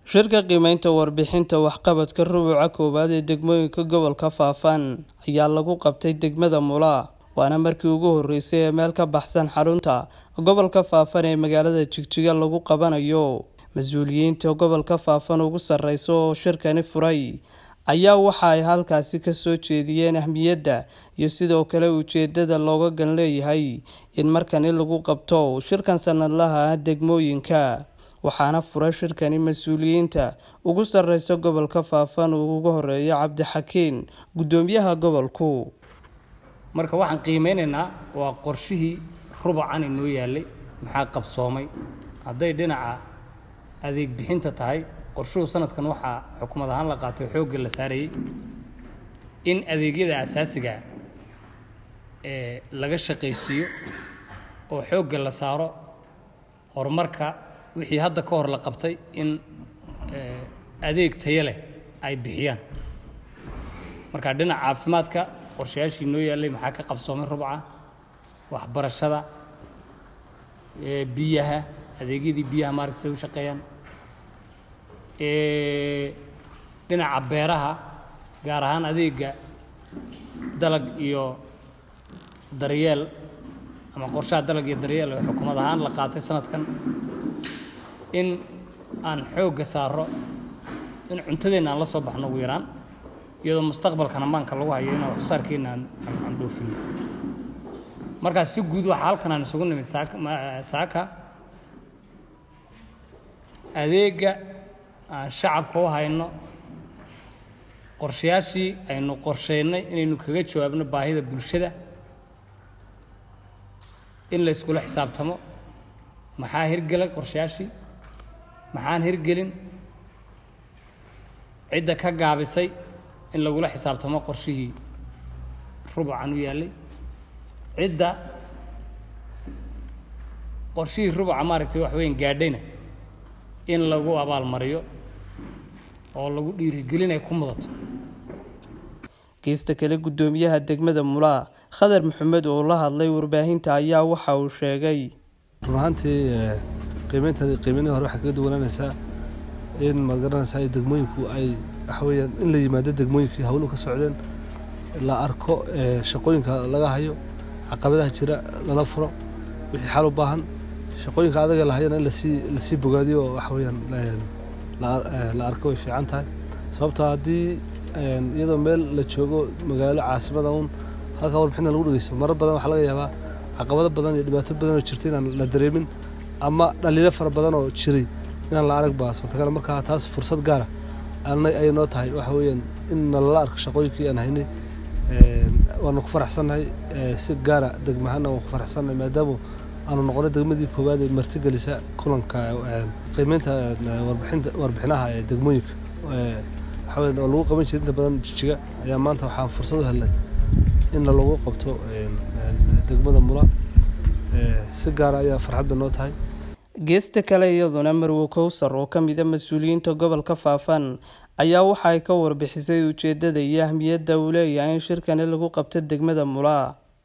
shirka qiimeynta warbixinta waxqabadka rubuca koowaad ee degmooyinka gobolka faafan ayaa lagu qabtay degmada mula waana markii ugu horeysay ee meel ka baxsan xarunta gobolka faafan ee magaalada jigjiga lagu qabanayo mas-uuliyiinta gobolka faafan ugu sareysa oo shirkani furay ayaa waxa ay halkaasi kasoo jeediyeen ahmiyadda iyo sidoo kale ujeedada looga gan leeyahay in markani lagu qabto shirkan sanadlaha ah degmooyinka waxaana furay shirkani mas-uuliyiinta ugu sareysa gobolka faafan uu ugu horeeyo cabdixakiin guddoomiyaha gobolku marka waxaan qiimeynaynaa waa qorshihii rubacan inoo yaalay maxaa qabsoomay hadday dhinaca adeeg bixinta tahay qorshuhu sanadkan waxaa xukumad ahaan la qaatay xoogga la saarayay in adeegyada asaasiga ee laga shaqaysiiyo oo xoogga la saaro horumarka wixii hadda ka hor la qabtay in adeeg tayo leh ay bixiyaan marka dhinaca caafimaadka qorshayaashii noo yaallay maxaa ka qabsoomay rubca waxbarashada biyaha adeegyadii biyaha maaragta say u shaqeeyaan dhinaca beeraha gaar ahaan adeega dalag iyo daryeel ama qorshaha dalag iyo daryeel oo xukuumad ahaan la qaatay sanadkan in aan xoogga saaro in cuntadeenna aan la soo baxno ugu yaraan iyadoo mustaqbalkana maanka lagu hayo inaan waxsoosaarkeenna aan dhoofino markaas si guud waxaa halkan aan isugu nimid saaka adeegga aan shacabka u hayno qorshayaashii aynu qorsheynay inaynu kaga jawaabno baahida bulshada in la yskula xisaabtamo maxaa hirgelay qorshayaashii maxaan hirgelin cidda ka gaabisay in lagula xisaabtamo qorshihii rubucan u yaallay cidda qorshihii rubuca maaragtay wax weyn gaadhayna in lagu abaalmariyo oo lagu dhiirigelinay ku mudato geesta kale guddoomiyaha degmada mulaa khadar maxamed oo la hadlay warbaahinta ayaa waxa uu sheegay run ahaantii qiimeynta qiimeynihii hore waxay kaga duwanaanaysaa in maad garanaysaa degmooyinku ay waxa weeyaan in la yimaado degmooyinkii hawluhu ka socdeen la arko shaqooyinka laga hayo caqabadaha jira lala furo wixii xal u baahan shaqooyinka adaga la hayana in lasii lasii bogaadiyo oo waxa weeyaan la arko way fiican tahay sababtoo haddii iyadoo meel la joogo magaalo caasimada uun halkaa warbixinta lagu dhegeysto marar badan waxaa laga yaabaa caqabado badan iyo dhibaato badan oo jirta inaan la dareemin ama dhaliilo fara badan oo jiray inaan la arag baa suurtagal markaa taas fursad gaara ayay noo tahay waxa weeyaan in nalala arko shaqooyinkii aan haynay waanu ku faraxsannahay si gaara degmahana waan ku faraxsannahay maadaama aanu noqonay degmadii koowaad ee martigelisa kulanka qiimeynta warbixinta warbixinaha ee degmooyinka waxa weyan oo lagu qaban jiray inta badan jijiga ayaa maanta waxaan fursad u helnay in lagu qabto degmada mula si gaara ayaa farxadda noo tahay geesta kale iyaduna marwo kowsar oo ka mida mas-uuliyiinta gobolka faafan ayaa waxa ay ka warbixisay ujeedada iyo ahmiyadda uu leeyahay in shirkani lagu qabto degmada mulaa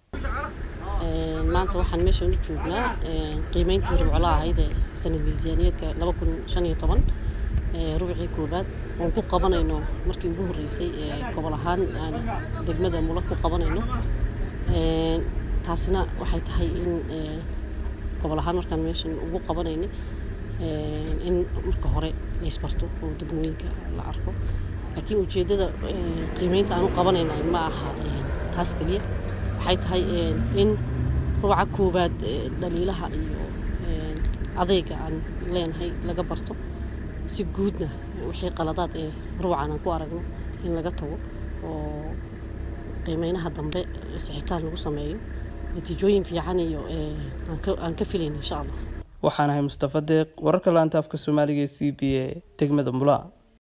maanta waxaan meeshan u joognaa qiimeyntii rubcolaha ahayd ee sanad miisaaniyaedka laba kun shan iyo toban rubcii koobaad oon ku qabanayno markii ugu horreysay gobol ahaan aan degmada mula ku qabanayno taasina waxay tahay in gobol ahaan markaan meeshan ugu qabanayna in marka hore la isbarto oo degmooyinka la arko laakiin ujeeddada qiimeynta aan u qabanayna ma aha taas keliya waxay tahay in rubaca koowaad dhaliilaha iyo adeyga aan leenahay laga barto si guudna wixii qaladaad ee rubacan aan ku aragno in laga tago oo qiimeynaha dambe sixitaan lagu sameeyo natiijooyin fiican iyo aan ka filayna insha allah waxaan ahay mustafa deeq wararka laanta afka soomaaliga ee c b a degmada mulaa